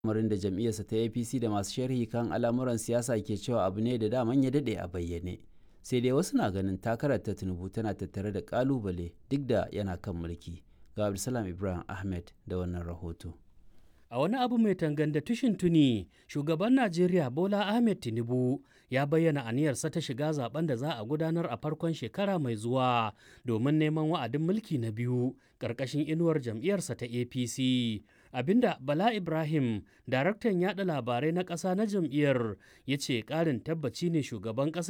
lamarin da jam'iyyarsa ta apc da masu sharhi kan al'amuran siyasa ke cewa abu ne da daman ya daɗe a bayyane sai dai wasu na ganin takarar ta tinubu tana tattare da kalubale duk da yana kan mulki ga abdulsalam ibrahim ahmed da wannan rahoto A wani abu mai tanganda tushin tuni, shugaban Najeriya Bola Ahmed Tinubu ya bayyana aniyarsa ta shiga zaben da za a gudanar a farkon shekara mai zuwa domin neman wa'adin mulki na biyu ƙarƙashin inuwar jam'iyyarsa ta APC. Abinda Bala Ibrahim, daraktan yada labarai na ƙasa na jam'iyyar, ya ce ƙarin tabbaci ne shugaban ƙasa